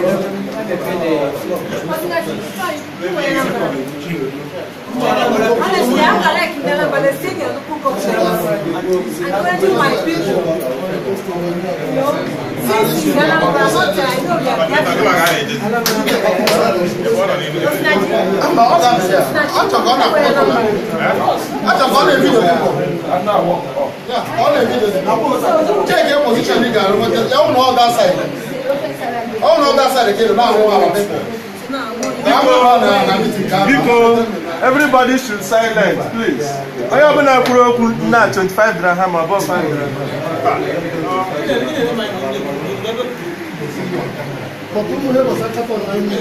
Honestly, I'm not like Kindala, but the city of the Cook of I'm going to my people. You know, since Kindala, but I'm not there, I know we are Mba, ọ ga-abịa ya. Achọ ka ọ na-akpọ ọkụ ya. Achọ ka ọ na-ebido ọkụ. Ya, ọ na-ebido. Check your position ị ga-arụ nweta. Ya ọ na ọ that side. Ọ na ọ that side ka ị na-ahụ ala people. Ka a nwere na na meeting ka a Biko, everybody should silent, please. Onye ọbụla kwuru okwu na 25 dirham above 5 dirham. Porque ụmụ ha gbasa katọn na nri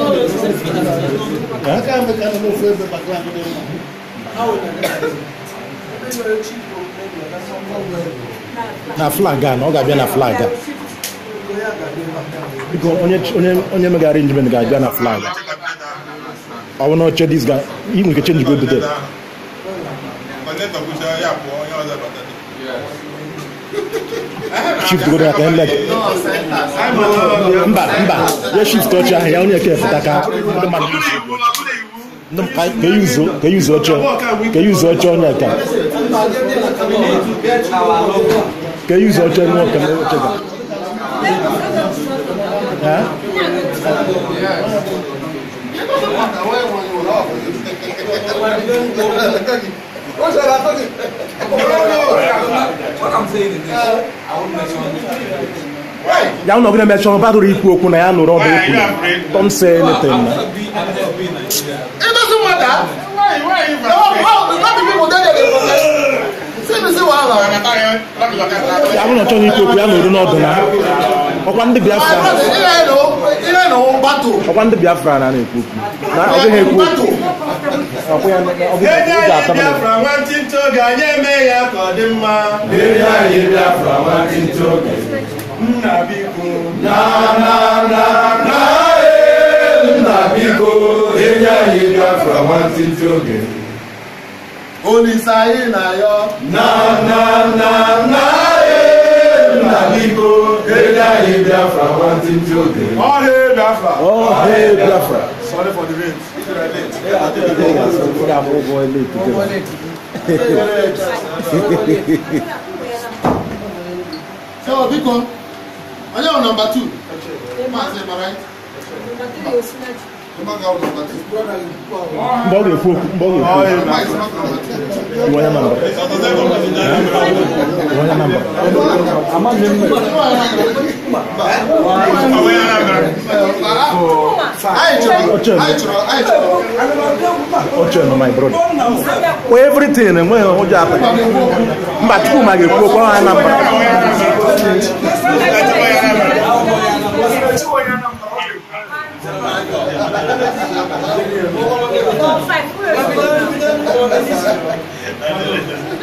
aka eme ka nọ n'ofu ebe bakla ndị mma na flag a na ọ ga-abịa na flag a biko onye onye onye megara arrangement ga-abịa na flag a ọ bụ na oche dis ga ị nwere ike change go ebute shift go ya ka ele mba mba ya shift oche ahụ ya onye eke pụta ka ndị mmadụ isi ndị m- ka ka yuzo ka yuzo oche ka yuzo oche onye ka ka yuzo oche nwa ka oche ga Eh? ya ụnọ gị na-emecha ọ badụrụ ikwu okwu na ya nụrụ ọba ikwu don't say anything na It doesn't matter. Why, why, why? How, how the people there they protest? See me see wahala. ya bụrụ na ọ chọghị ikwu okwu ya nụrụ n'ọdụ na ọkwa ndị My biafra brother, ihe nọ, ihe nọ battle. ọkwa ndị biafra na na-ekwu okwu na ọ dịghị ekwu okwu Battle. ọkwa ya ọ bụ Enye ụzọ anyị atọ mana Biafra nwantịntị oge anyị eme ya ka ọ dị mma. Enye anyị Biafra nwantịntị oge. Nna biko. Na na na na ee, nna biko enye anyị Biafra nwantịntị oge. Olise anyị na-ayọ. Na na na na ee, nna biko enye anyị Biafra nwantịntị oge. All hail Biafra. Oh, hey, Biafra. Sorry for the rain. Ọ ga-abụ ụgwọ ele ikuku. So, biko, onye bụ number two? Maazị, am I right? Ụmụ ga-awụ number two. Mgbe ọ ga-ekwu okwu, mgbe ọ ga-ekwu All okwu, hail Mike is Biafra. not number two. iwe onye namba. Iwe onye namba. Amaghị m mme. Anyị chọrọ, Oche. anyị chọrọ, anyị chọrọ. Oche nọ my brother. Kwa everything enweghị ụjọ atọ. Mba Chukwu ma ga-ekwu okwu ọha namba. Five.